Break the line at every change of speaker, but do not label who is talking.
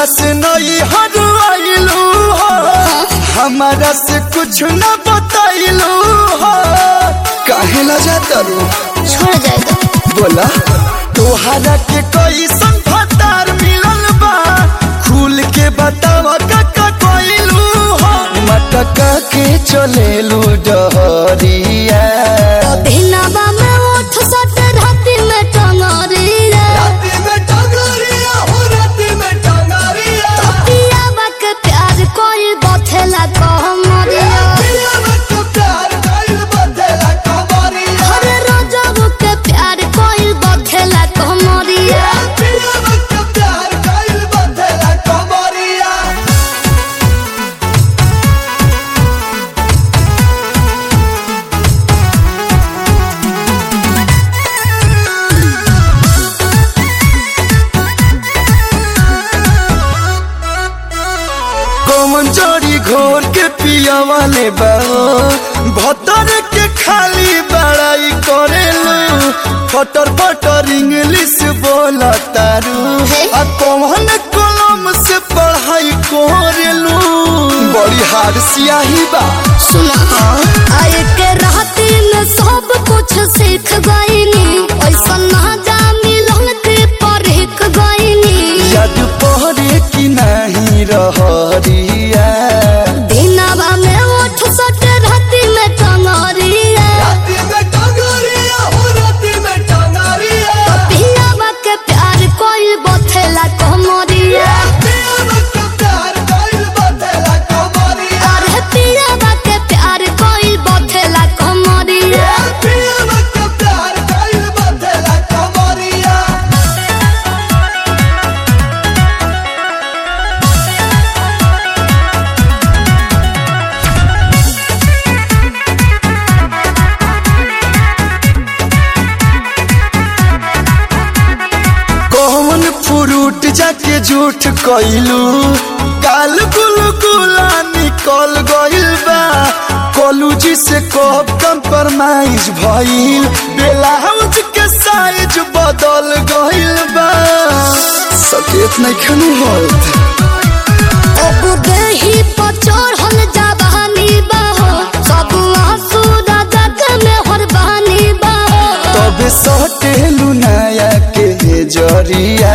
से नई हर आइलू हो हमारा से कुछ न बताइलू हो काहे ला जाता रू
छोड़ जाए तो
बोला तोहरा के कोई संफतार मिलल बा खुल के बतावा काका कोइलू हो मटका के चलेलू डहरिया
दिनवा में उठ सट राति में टंगरी रे
राती में टंगरिया हो राती में टंगरिया
पियावा के प्यार कोई बथेला कहमरिया
पिया में तो प्यार कइल बदला कबरिया
हर रोजब के प्यार कोई बथेला कहमरिया
पिया में तो प्यार कइल बदला कबरिया कौन जोड़ी घोर के पिया वाले बाओ भतर के खाली बड़ाई करेलू फटर फटर इंग्लिश बोला तारू आ कौन कलम से पढ़ाई करेलू बड़ी हार सियाही बा
सुना आए के राती में सब कुछ सीख गईनी ऐसा ना जा मिलन के परख गईनी
याद पहरे की नहीं रहरिया
दिनवा में उठ सट राति में टंगरिया
राती में टंगरिया हो राती में टंगरिया
पियावा के प्यार कोई बथेला कहमरिया
पिया में तो प्यार कइल बदला कबरिया
अरे पियावा के प्यार कोई बथेला कहमरिया
पिया में तो प्यार कइल बदला कबरिया कौन फ्रूट जाके झूठ कइलू काल गुल गुला निकल गइल बा कॉलेज से कब कंप्रोमाइज भइल ब्लाउज के साइज बदल गइल बा सकेत नहीं खनु होत
अब देही पर चढ़ल जवानी बहो सब आंसू राजा के मेहर बहानी बहो
तब सटेलू नया के जरिया